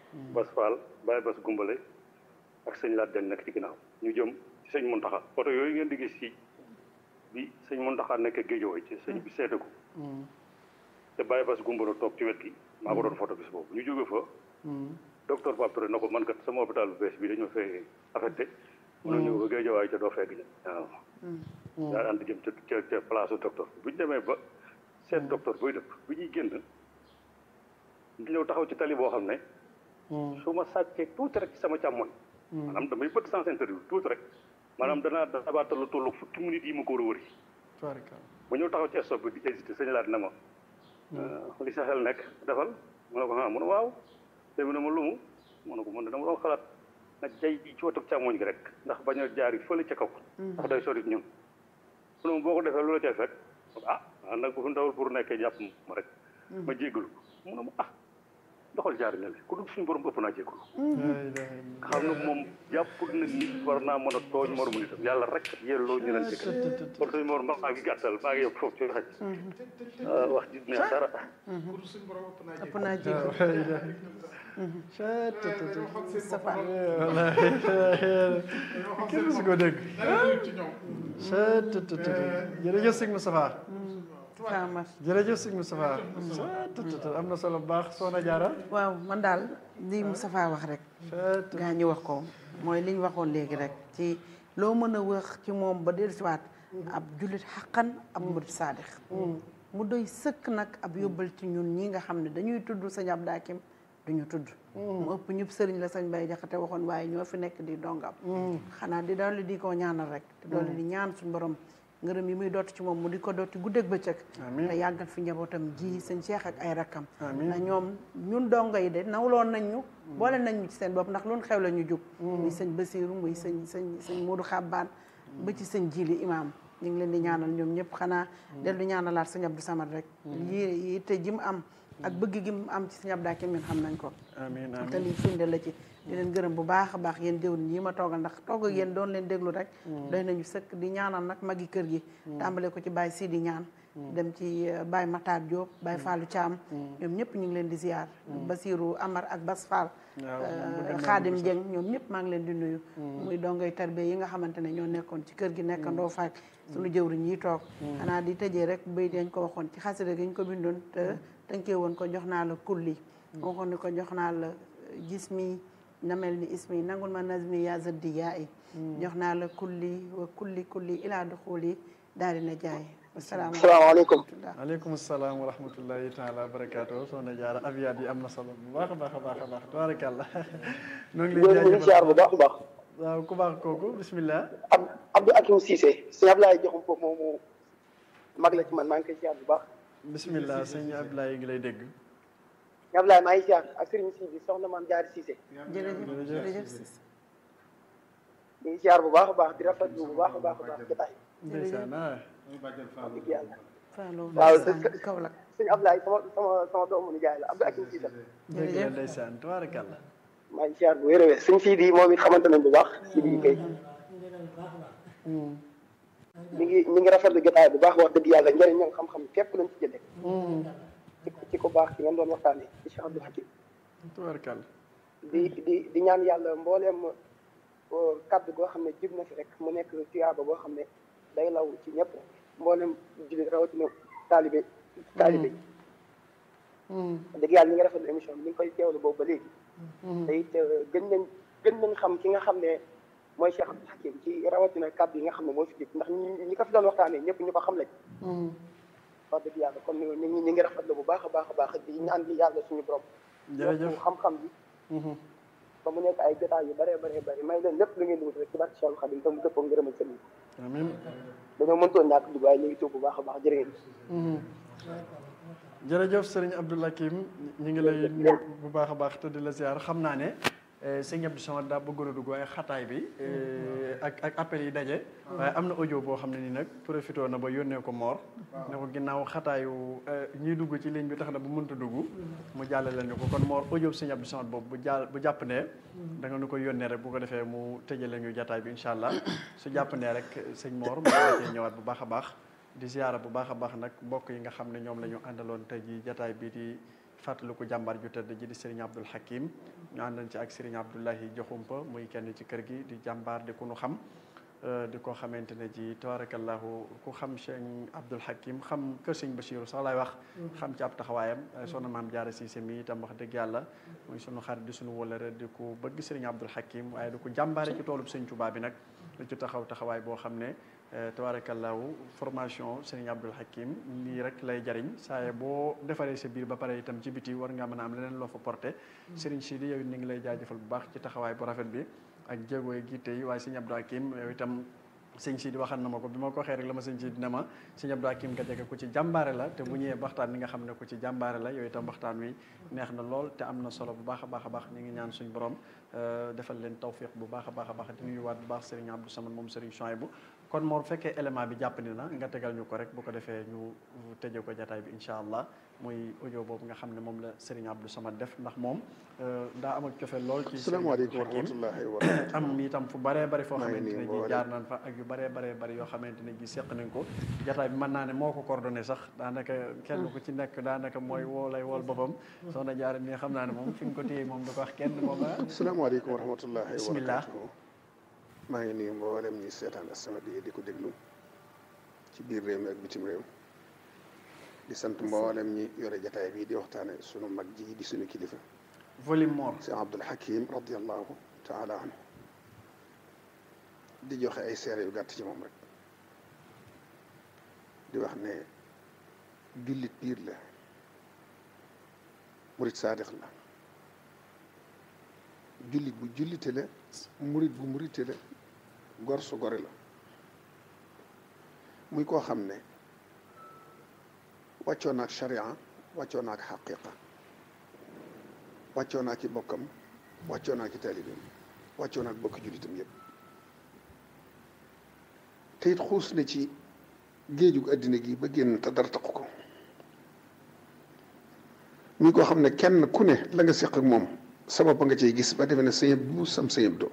Bas Fall Baye Bas Gumbale ak sëñ Laat Den nekk ci ginnaaw ñu jëm ci sëñ Muntaxa oto yooyu ngeen di gis ci bi sëñ Muntaxa nekk géejooy ci sëñ bi seete ko te Baye Bas Gumbale toog ci wet gi maa ko doon photo bis boobu ñu jóge fa docteur Pape Touré na ko man kat sama hôpital bu bees bi dañoo fee affecté mën na ñëw ba géejawaay ca doo fekk waaw daal ànd jëm ca ca ca place docteur bu ñu demee ba seet docteur buy dëpp bu ñuy génn di ñëw taxaw ci tali boo xam ne su ma sàccee tuuti rek ci sama càmmoñ maanaam damay bët sens interdit tuuti rek maanaam danaa dabaatal lu tollu fukki minutes yi ma ko war a wëri ba ñëw taxaw ci stop bi di hésité sëñ laat na ma li sa xel nekk defal mu ne ko ah mu ne waaw te mu ne ma lumu mu ne ko man dama doon xalaat nag jay ji ci wetu càmmoñ gi rek ndax bañ a jaari fële ca kaw ndax day sori ñun mu ne ma boo ko defee lu la cay fekk ah nag bu fi ndawul pour nekkee jàpp ma rek ma jéggalu mu ne ma ah doxal jaari ne ku dul suñu borom ëpp naa jéggalu xam na moom jàpp na nit war naa mën a tooñ moromu nitam yàlla rek yelloo ñu leen jëkkal kon suñu morom maa ngi gàttal maa ngi yëpp foofu ci xaj wax ji neex dara ëpp naa jéggalu kenn musu ko dégg jërëjëf sëñ Moustapha jërëjëf sëñ Moustapha am na solo bu baax soxna Jaara waaw man daal li Moustapha wax rek gaa ñi wax ko mooy li ñu waxoon léegi rek ci loo mën a wax ci moom ba dellusiwaat ab jullit xaqan ab murid saadix mu doy sëkk nag ab yóbbal ci ñun ñi nga xam ne dañuy tudd sëñ Abdou Hakim duñu tudd mu ëpp ñëpp sëriñ la sëñ Bay Jaxate waxoon waaye ñoo fi nekk di dongam xanaa di dolli di ko ñaanal rek te dolli di ñaan suñu borom ngërëm yi muy dotti ci moom mu di ko dotti guddeeg bëccëg te yàggal fi njabootam ji sëñ Cheikh ak ay rakkam na ñoom ñun dongo yi de nawloon nañ ñu boole nañ ñu ci seen bopp ndax loolu xew la ñu jug muy sëñ Basiiru muy sëñ sëñ sëñ Moodu Xabbaan ba ci sëñ Jili imaam ñu ngi leen di ñaanal ñoom ñëpp xanaa del di ñaanalaat sëñ Abdou Samad rek yi yitte ji mu am ak bëgg gi mu am ci sëñ Abdou Hakim ñun xam nañ ko amiin amiin te lii firnde la ci di leen gërëm bu baax a baax yéen jëwriñ yi ma toogal ndax toog ak yéen doon leen déglu rek doy nañu sëkk di ñaanal nag magi kër gi tàmbale ko ci Baye Sidi ñaan dem ci Baye Matar Diop Baye Fallou Thiam ñoom ñëpp ñu ngi leen di ziar Basiru Amar ak Bas Fall Xaadim Dieng ñoom ñëpp maa ngi leen di nuyu muy dongoy tarbe yi nga xamante ne ñoo nekkoon ci kër gi nekkandoo faak suñu jëwriñ yi toog xanaa di tëjee rek bay dañ ko waxoon ci xasida gi ñu ko bindoon te tënkee woon ko jox naa la kulli waxoon ni ko jox naa la gis mi na mel ni ismi nangul ma nazmi yaa zaddi yaa i jox naa la kulli wa kulli kulli ilaa duxuli daal dina jaay asalaamaaleykum aleykum salaam wa rahmatullahi taala wa barakaatu soxna jaara abiyaat yi am na solo bu baax a baax a baax a baax tabarakallah noo ngi lay jaajëfal siyaar bu baax a baax waaw ku baax kooku bismillah Abdou Hakim Cissé sëñ Ablaye joxum foofu moomu mag la ci man maa ngi koy siyaar bu baax bismillah sëñ Ablaye ngi lay dégg sëñ Ablaye maa ngi siyaar ak sëriñ si bi soxna maam jaari Cissé jërëjëf jërëjëf Cissé ñu ngi siyaar bu baax a baax di rafetlu bu baax a baax a baax jotaay ndeysaan wax dëgg yàlla Fallou waaw Kaolack sëñ Ablaye sama sama sama doomu nijaay la Abdou Hakim Cissé dëgg la ndeysaan tabarakallah maa ngi siyaar bu wér a wér sëñ Sidi moom it xamante nañ bu baax Sidi kay mi ngi mi ngi rafetlu jotaay bu baax wax dëgg yàlla njëriñ ñoom xam-xam képp lañ ci jëlee ci ci ko baax ci ngeen doon waxtaanee ci Cheikh Abdou Hakim tabarakallah di di di ñaan yàlla mbooleem kaddu goo xam ne jib na fi rek mu nekk tuyaaba boo xam ne day law ci ñëpp mboolem jullit rawatina taalibe taalibe dëgg yàlla ñi nga rafetlu émission bi ñu ngi koy teewlu boobu ba léegi te it gën nañ gën nañ xam ki nga xam ne mooy Cheikh Abdou Hakim ci rawatina kaddu yi nga xam ne moo fi jib ndax ñi ko fi doon waxtaanee ñëpp ñu ko xam lañ wax dëgg yàlla kon ñu ngi ñu ngi rafetlu bu baax a baax a baax di ñaan di yàlla suñu borom jërëjëf xam-xam bi ba mu nekk ay jotaay yu bëree bëree bëri may leen lépp lu ngeen dugg rek ci barke Cheikh Khadim te mu dëppoo ngërëmal sëriñ amiin dañoo mëntoon ñàkk dugg waaye ñu ngi tuub bu baax a baax jërë ngeen jërëjëf sëriñ Abdou Hakim ñu ngi lay nuyu bu baax a baax te di la ziar xam naa ne sëñ Abdou Samad daa bëggoon a dugg waaye xataay bi ak ak appel yi daje waaye am na audio boo xam ne nii nag profité na ba yónnee ko Mor ne ko ginnaaw xataayu ñiy dugg ci ligne bi tax na bu mënta dugg mu jàllale ñu ko kon Mor audio sëñ Abdou Samad boobu bu jàll bu jàpp ne da nga nu ko yónnee rek bu ko defee mu tëjale ñu jataay bi incha allah su jàpp ne rek sëñ Mor mu cee ñëwaat bu baax a baax di ziara bu baax a baax nag mbokk yi nga xam ne ñoom la ñu àndaloon tey ji jataay bii di fàttaliku jàmbaar ju tëdd ji di Serigne Abdoul Hakim ñu àndan ci ak Serigne Abdoulahi Joxumpa muy kenn ci kër gi di jàmbaar di ku nu xam di ko xamante ne ji tabarakallahu ku xam Serigne Abdoul Hakim xam kër Serigne Bassirou sax laay wax xam ci ab taxawaayam soxna maam Jaara Siise mi itam wax dëgg yàlla muy sunu xarit di sunu wëlëre di ku bëgg Serigne Abdoul Hakim waaye di ko jàmbaare ci toolub Serigne Touba bi nag lu ci taxaw taxawaay boo xam ne tabarakallahu formation Serigne Abdoul Hakim lii rek lay jariñ saaye boo defaree sa biir ba pare itam ci biti war nga mën a am leneen loo fa porté Serigne Sidi yow it ni ngi lay jaajëfal bu baax ci taxawaay bu rafet bi ak jéego yi giite yi waaye Serigne Abdoul Hakim yow itam sëñ Sidi waxal na ma ko bi ma ko waxee rek la ma sëñ Sidi ne ma sëñ Abdou Hakim Gadiaga ku ci jàmbaare la te bu ñëwee waxtaan ni nga xam ne ku ci jàmbaare la yooyu itam waxtaan wi neex na lool te am na solo bu baax a baax a baax ñu ngi ñaan suñ borom defal leen tawfiq bu baax a baax a baax di nuyuwaat bu baax Serigne Abdou Samad moom Serigne Chouaïbou kon moo fekkee élément bi jàppandi na nga tegal ñu ko rek bu ko defee ñu tëjee ko jataay bi incha allah muy audio boobu nga xam ne moom la Serigne Abdou Samad def ndax moom daa am ak cofeel lool ci salaamaaleykum wa rahmatullahi wa barakatuh am itam fu baree bari foo xamante ne ji jaar nañ fa ak yu baree baree bari yoo xamante ne ji seq nañ ko jataay bi mën naa ne moo ko coordonné sax daanaka kenn ku ci nekk daanaka mooy woo lay wool boppam soxna jaar mi xam naa ne moom fi nga ko téye moom du ko wax kenn moom salaamaaleykum wa rahmatullahi wa bismillah barakatuh maa ngi nuyu mboolem ñi seetaan As-Samadiyya di ko déglu ci biir réew mi ak bitim réew di sant mboolem ñi yore jataay bi di waxtaane sunu mag ji di sunu kilifa volume mor si Abdoul Hakim radiallahu taala anhu di joxe ay seere yu gàtt ci moom rek di wax ne jullit biir la murit saadix la jullit bu jullite la murit bu murite la gor su gore la muy koo xam ne wàccoo naak sharia wàccoo naak xaqiqa wàccoo naak i bokkam wàccoo naak i taalibeem wàccoo naak bokki jullitam yépp te it xuus na ci géejug àddina gi ba génn te dara taqu ko muy koo xam ne kenn ku ne la nga séq ak moom sabab ba nga cay gis ba defe ne sëñëb bu sam sëñëb doo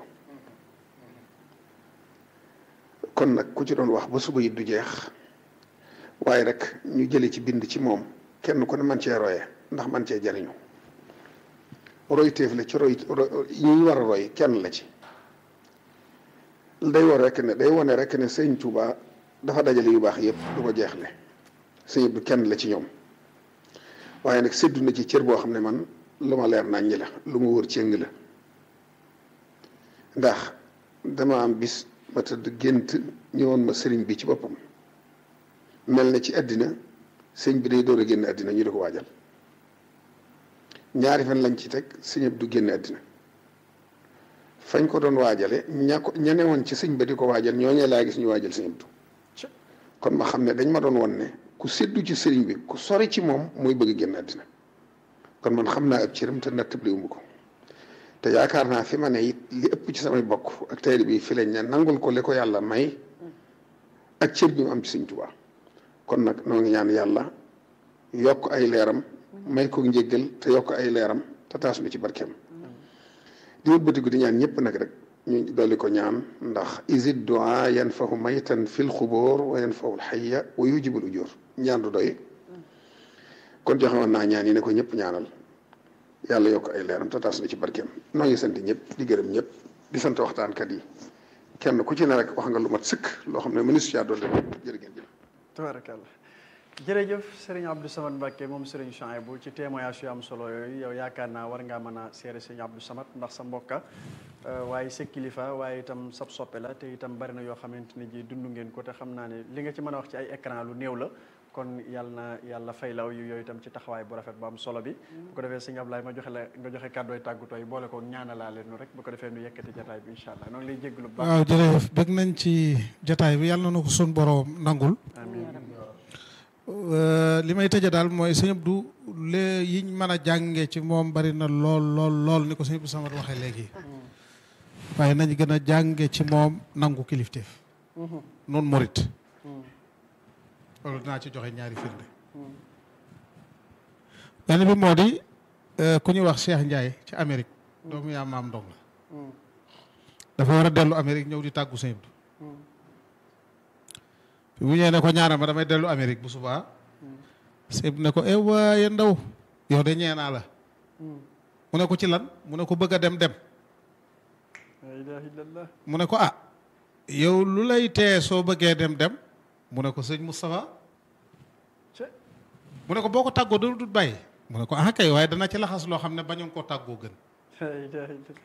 kon nag ku ci doon wax ba suba it du jeex waaye rek ñu jële ci bind ci moom kenn ku ne man cee roye ndax man cee jariñu roy téef la ci roy yi ñu war a roy kenn la ci day war rek ne day wane rek ne sëñ Tuuba dafa dajale yu baax yépp du ko jeexle sëñ bi kenn la ci ñoom waaye nag séddu na ci cër boo xam ne man lu ma leer nañ ñi la lu ma wër cëng la ndax dama am bis ma tëdd gént ñëwoon ma sëriñ bi ci boppam mel na ci àddina sëñ bi day door a génn àddina ñu di ko waajal ñaari fan lañ ci teg sëñ du génn àddina fañ ko doon waajale ña ko ña newoon ci sëñ ba di ko waajal ñooñee laa gis ñu waajal sëñ Abdu kon ma xam ne dañ ma doon won ne ku séddu ci sëriñ bi ku sori ci moom mooy bëgg génn àddina kon man xam naa ab cëram te nattable wu ma ko te yaakaar naa fi ma ne it li ëpp ci samay bokk ak tayri bi fi lañ ne nangul ko li ko yàlla may ak cër bi mu am ci sëñ Tuubaa kon nag noo ngi ñaan yàlla yokk ay leeram may ko njéggal te yokk ay leeram te taas nu ci barkeem di wëlbatiku di ñaan ñëpp nag rek ñu dolli ko ñaan ndax isid duaa yanfahu maytan fil xubóor wa yanfahu lxayya wa yujibul ujur ñaan du doy kon joxe woon naa ñaan yi ne ko ñëpp ñaanal yàlla yokk ay leeram te taas nu ci barkeem noo ngi sant ñëpp di gërëm ñëpp di sant waxtaankat yi kenn ku ci ne rek wax nga lu mat sëkk loo xam ne mënees caa dolli jërë ngeen jëf tabarakallah jërëjëf Serigne Abdou Samad Mbacké moom Serigne Chouaïbou ci témoignage yu am solo yooyu yow yaakaar naa war ngaa mën a seere Serigne Abdou Samad ndax sa mbokka waaye sa kilifa waaye itam sab soppe la te itam bari na yoo xamante ne ji dund ngeen ko te xam naa ne li nga ci mën a wax ci ay écran lu néew la kon yàlla na yàlla fay law yu yooyu itam ci taxawaay bu rafet bu am solo bi bu ko defee sëñ Ablaye ma joxe la nga joxe kàddooy tàggutooy boole ko ñaanalaa leen rek bu ko defee nu yekkati jataay bi incha allah noonu lay jégglu bu baax waaw jërëjëf bëgg nañ ci jataay bi yàlla na ko sun borom nangul li may tëje daal mooy sëñ Abdou lee yiñ mën a jànge ci moom bari na lool lool lool ni ko sëñ Abdou Samad waxee léegi waaye nañ gën a jànge ci moom nangu kilifteef noonu murit loolu dinaa ci joxe ñaari firnde benn bi moo di ku ñuy wax Cheikh Ndiaye ci Amérique doomu yaa maam ndong la dafa war a dellu Amérique ñëw di tàggu sëñ Abdou bu ñëwee ne ko ñaanal ma damay dellu Amérique bu subaa sëñ bi ne ko eh waaye ndaw yow de ñee naa la mu ne ko ci lan mu ne ko bëgg a dem dem la ilaha illallah mu ne ko ah yow lu lay tee soo bëggee dem dem mu ne ko sëñ Moustapha mu ne ko boo ko tàggoo dana dut bàyyi mu ne ko ah kay waaye dana ci laxas loo xam ne bañoon koo tàggoo gën la ilaha illallah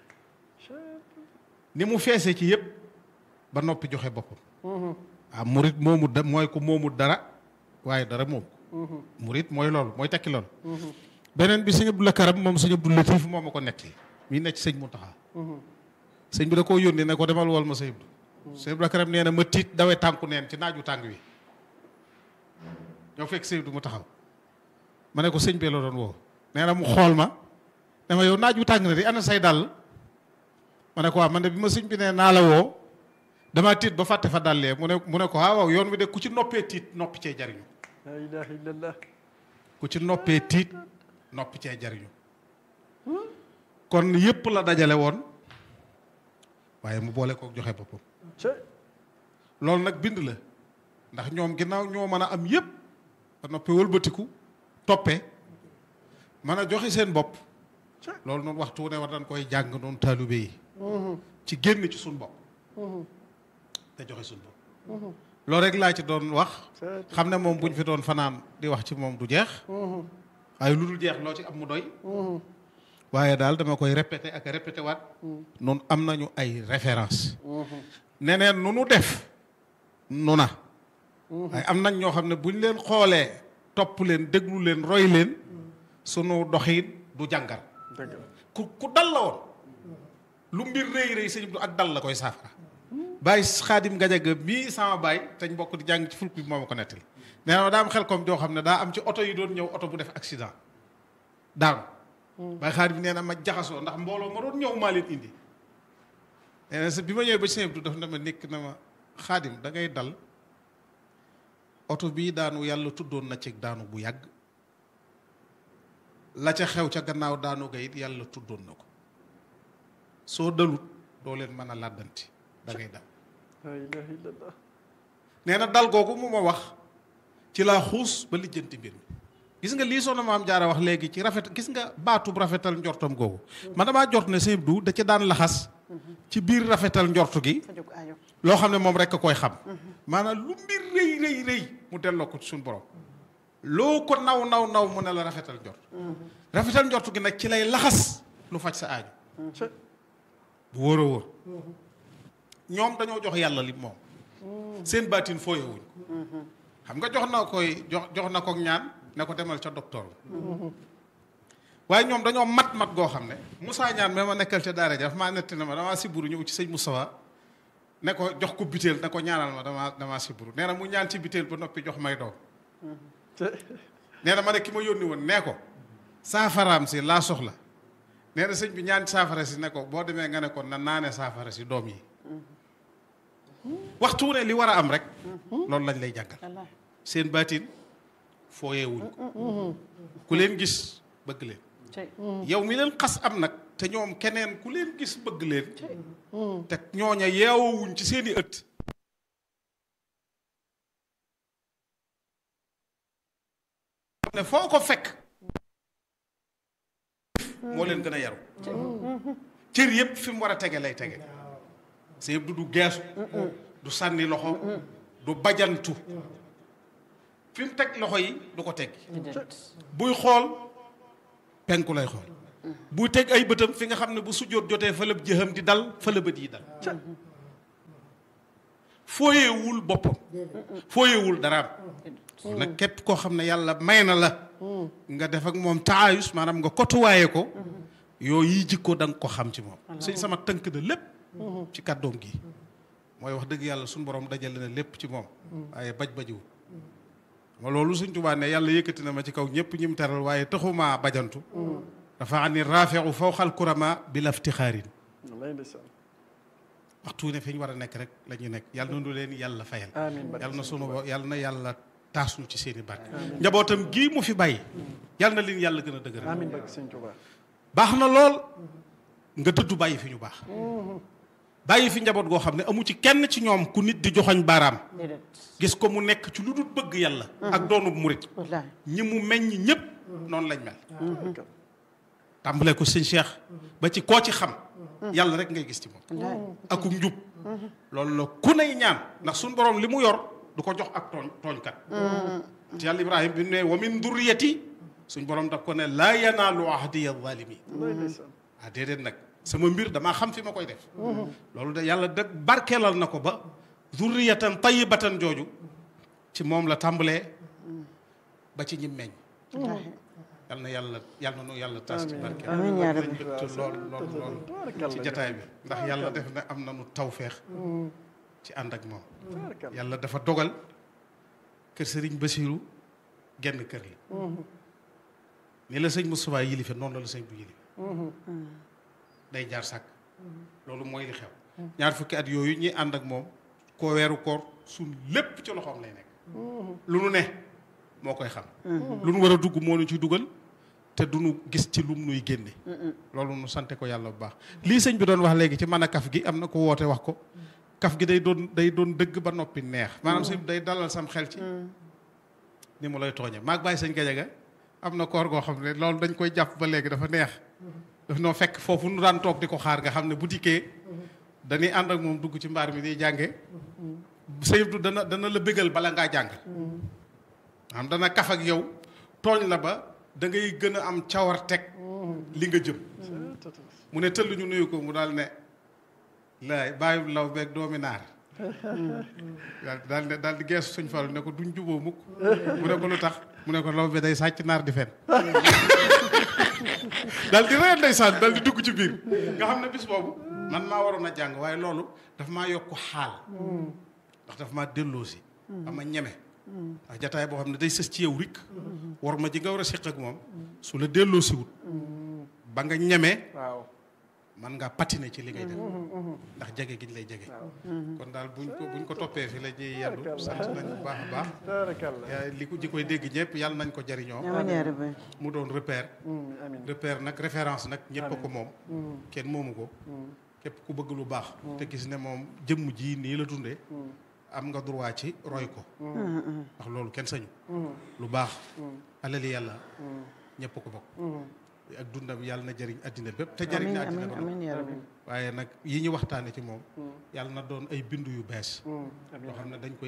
ni mu feesee ci yëpp ba noppi joxe boppam ah murit moomu da mooy ko moomu dara waaye dara moom ko murit mooy loolu mooy tekki loolu beneen bi sëñ Abdou Karam moom sëñ Abdou Latif moo ma ko netti mii nekk sëñ Mountakha sëñ bi da koo yónni ne ko demal wol ma sëñ Abdou sëñ Abdou Karam nee na ma tiit dawee tànku neen ci naaju tàng wi ñoo fekk sëñ Abdou mu taxaw ma ne ko sëñ bee la doon woo nee na mu xool ma ne ma yow naaju tàng na di ana say dàll ma ne ko waaw man de bi ma sëñ bi ne naa la woo damaa tiit ba fàtte fa dàllee mu ne mu ne ko waaw waaw yoon wi de ku ci noppee tiit noppi cee jariñu la ilaha illallah ku ci noppee tiit noppi cee jariñu kon yépp la dajale woon waaye mu boole kook joxe boppam loolu nag bind la ndax ñoom ginnaaw ñoo mën a am yépp ba noppi wëlbatiku toppe mën a joxe seen bopp loolu noonu waxtu wu ne war dañ koy jàng noonu taalibe yi ci génn ci suñ bopp te joxe suñ bopp loolu rek laa ci doon wax xam ne moom buñ fi doon fanaan di wax ci moom du jeex waaye lu dul jeex loo ci am mu doy waaye daal dama koy répété ak répété waat noonu am nañu ay référence neneen nu nu def nu na waaye am nañ ñoo xam ne buñ leen xoolee topp leen déglu leen roy leen sunu doxiin du jàngar ku ku dal la woon lu mbir rëy rëy sëñ bi ak dal la koy saafara bàyyi xaadim gajaga mii sama baay te ñu bokk di jàng ci fulk bi moo ma ko nettali nee na daa am xel comme joo xam ne daa am ci oto yi doon ñëw oto bu def accident daanu bàyyi xaadim nee na ma jaxasoo ndax mbooloo ma doon ñëw maa leen indi nee na sa bi ma ñëwee ba sëñ bi daf na ma nekk na ma xaadim da ngay dal oto bii daanu yàlla tuddoon na ci daanu bu yàgg la ca xew ca gannaaw daanu ga it yàlla tuddoon na ko soo dalut doo leen mën a làddanti da ngay dal la ilaha illallah nee na dal googu mu ma wax ci laa xuus ba lijjanti mbir mi gis nga lii soxna maam jaara wax léegi ci rafet gis nga baatub rafetal njortam googu man damaa jort ne sëñ du da ca daan laxas ci biir rafetal njortu gi loo xam ne moom rek a koy xam maanaam lu mbir rëy rëy rëy mu delloo ko ci suñu borom loo ko naw naw naw mu ne la rafetal njort rafetal njortu gi nag ci lay laxas lu faj sa aaju bu wóor a wóor ñoom dañoo jox yàlla li moom seen baatin fooyewuñ xam nga jox na koy jox jox na ko ñaan ne ko demal ca docteur waaye ñoom dañoo mat mat goo xam ne Moussa ñaan mais ma nekkal ca daara ja daf maa netti na ma damaa siburu ñëw ci sëñ Moustapha ne ko jox ko biteel ne ko ñaanal ma damaa damaa siburu nee na mu ñaan ci biteel ba noppi jox may doom nee na ma ne ki ma yónni woon nee ko saafaraam si laa soxla nee na sëñ bi ñaan saafara si ne ko boo demee nga ne ko na naane saafara si doom yi waxtu ne li war a am rek loolu lañ lay jàngal seen baatin fooyeewuñ ku leen gis bëgg leen yow mi leen xas am nag te ñoom keneen ku leen gis bëgg leen te ñooña yeewowuñ ci seeni ëtt ne foo ko fekk moo leen gën a yaru cër yépp fi mu war a tege lay tege sa yëpp du du geesu du sànni loxo du bajantu fi mu teg loxo yi du ko teg buy xool penku lay xool buy teg ay bëtam fi nga xam ne bu sujjóot jotee fa la jëxam di dal fa la bët yi dal fooyeewul boppam fooyeewul daraam nag képp koo xam ne yàlla may na la nga def ak moom taayus maanaam nga kotuwaaye ko yooyu yi jikko da nga ko xam ci moom suñ sama tënk na lépp ci kàddoom gi mooy wax dëgg yàlla suñu borom dajale na lépp ci moom waaye baj bajiwul ma loolu suñ tubaa ne yàlla yëkkati na ma ci kaw ñëpp ñim teral waaye taxumaa bajantu dafa am ni raafeexu fawxal kurama bi laftixaarin waxtu ne fi ñu war a nekk rek la ñuy nekk yàlla na nu leen yàlla fayal yàlla na sunu yàlla na yàlla taas ñu ci seen i barke njabootam gii mu fi bàyyi yàlla na leen yàlla gën a dëgëral amiin barke sëñ Tuubaa baax na lool nga dëddu bàyyi fi ñu baax bàyyi fi njaboot goo xam ne amu ci kenn ci ñoom ku nit di joxoñ baaraam gis ko mu nekk ci lu dul bëgg yàlla ak doonu murit ñi mu meññ ñëpp noonu lañ mel tàmbalee ko sëñ Cheikh ba ci koo ci xam yàlla rek ngay gis ci moom akum njub loolu la ku nay ñaan ndax suñ borom li mu yor du ko jox ak tooñ tooñkat ci yàlla ibrahima bi ne wa min durriyati suñ borom daf ko ne laa yanaalu ahdiya zalimin ah déedéet nag sama mbir damaa xam fi ma koy def loolu de yàlla de barkeelal na ko ba zurriyatan tayyibatan jooju ci moom la tàmbalee ba ci ñi meññ yal na yàlla yal na nu yàlla tas ci barkeel amiin yaa rabbi. nañ bëgg lool lool lool ci jataay bi ndax yàlla def na am na nu tawfeex ci ànd ak moom yàlla dafa dogal kër sëriñ Basiiru genn kër la ni la sëñ Moustapha yilife noonu la la sëñ bu yilife day jaar sàkk loolu mooy li xew ñaar fukki at yooyu ñi ànd ak moom koo weeru koor suñ lépp ci loxoom lay nekk lu nu ne moo koy xam lu nu war a dugg moo nu ci dugal te du nu gis ci lum nuy génne loolu nu sante ko yàlla bu baax lii sëñ bi doon wax léegi ci mën a kaf gi am na ko woote wax ko kaf gi day doon day doon dëgg ba noppi neex maanaam sëñ bi day dalal sam xel ci ni mu lay tooñe maag bàyyi sëñ Gajaga am na koor goo xam ne loolu dañ koy jàpp ba léegi dafa neex daf noo fekk foofu nu daan toog di ko xaar nga xam ne bu dikkee dañuy ànd ak moom dugg ci mbaar mi di jànge sëñ du dana dana la bégal bala ngaa jàng am dana kaf ak yow tooñ la ba da ngay gën a am cawar teg li nga jëm mu ne tëll ñu nuyu ko mu daal ne laay bàyyi law beeg doomi naar daal daal ne daal di geesu suñ falu ne ko duñ juboo mukk mu ne ko lu tax mu ne ko law be day sàcc naar di fen daal di reen ndeysaan daal di dugg ci biir nga xam ne bis boobu man maa waroon a jàng waaye loolu daf maa yokk xaal ndax daf maa delloo si ama ñeme ndax jataay boo xam ne day sës ci yow rik war ma ji nga war a séq ak moom su la delloo si wut ba nga ñeme waaw man nga patiner ci li ngay def ndax jege giñ lay jege kon daal buñ ko buñ ko toppee fi la ñuy yendu sant nañ bu baax a baax tabaarakallah yaa li ko ji koy dégg ñëpp yàlla nañ ko jariñoo amiin yaa rabbi. mu doon repère amiin repère nag référence nag ñëpp a ko moom kenn moomu ko képp ku bëgg lu baax te gis ne moom jëmm ji nii la dundee am nga droit ci roy ko ndax loolu kenn sañu lu baax alali yàlla ñëpp ko bokk ak dundam yàlla na jëriñ addina bépp te jëriñ na amiin addina ba amiin yaa rabbi. waaye nag yi ñu waxtaane ci moom yàlla na doon ay bindu yu bees yoo xam ne dañ koy